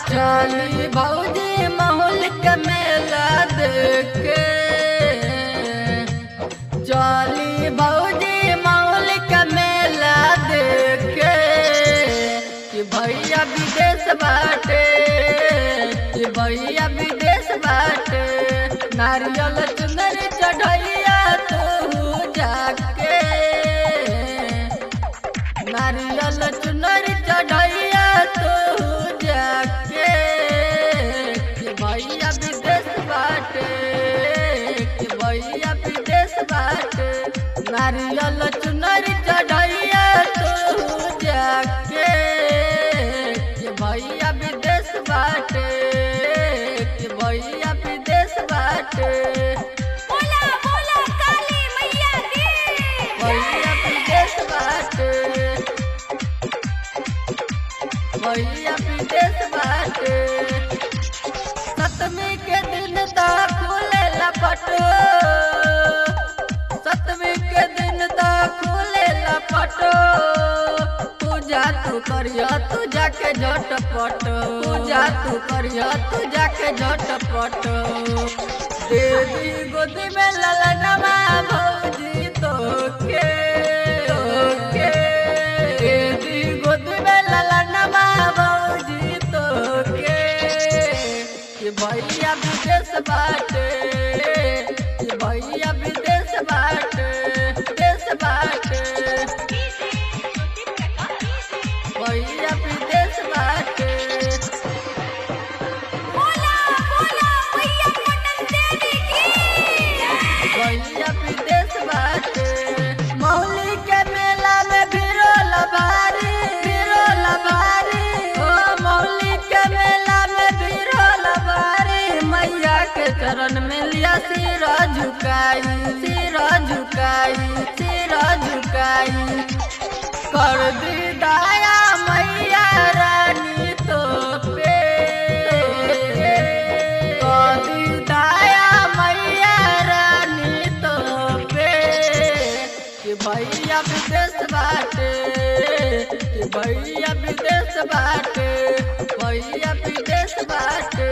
चली भौजी माहौल के मेला देखे चली भौजी माहौल के मेला देखे कि भैया विदेश बाटे कि भैया विदेश बाटे नारियल चुनर चढ़ैया तू जाके नारियल चुनर चढ़ैया तू जाके कि भैया विदेश बाटे कि भैया विदेश बाटे नारियल चुनर चढ़ैया तू जाके कि भैया विदेश बाटे कि भैया विदेश बाटे बोला बोला काली मैया की भैया विदेश बाटे भैया विदेश बाटे सतमी के दिन तक खुले लपटो सतमी के दिन तक खुले लपटो पूजा तू करिया तू जाके झटपट पूजा तू करिया तू जाके झटपट देवी गोदी में ललनमा भौजी तो के के देवी गोदी में ललनमा भौजी तो के कि भैया विदेश बाटे कि भैया विदेश बाटे देश बाटे भैया विदेश बाटे बोला बोला मैया पटन देवी की भैया विदेश बाटे मौली के मेला में भिरो लबारी भिरो लबारी ओ मौली के मेला में भिरो लबारी मैया के चरण में लिया सिरा झुकाई सिरा झुकाई सिरा झुकाई कर दी दया मैया रानी तो पे कर दी दया मैया रानी तो पे कि भैया विदेश बाटे कि भैया विदेश बाटे भैया विदेश बाटे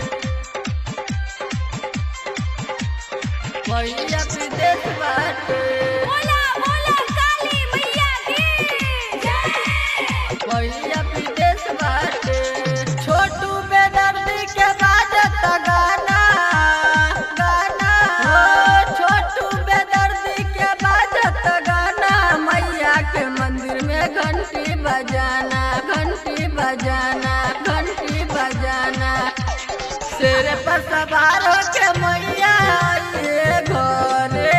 भैया विदेश बाटे बोला बोला काली मैया की जय भैया विदेश बाटे छोटू बेदर्दी के बाजत गाना गाना हो छोटू बेदर्दी के बाजत गाना मैया के मंदिर में घंटी बजाना घंटी बजाना घंटी बजाना शेर पर सवार के मैया आइए घरे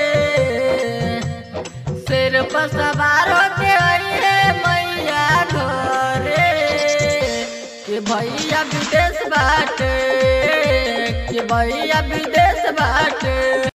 सिर पर सवार होके आइए मैया घरे कि भैया विदेश बाटे कि भैया विदेश बाटे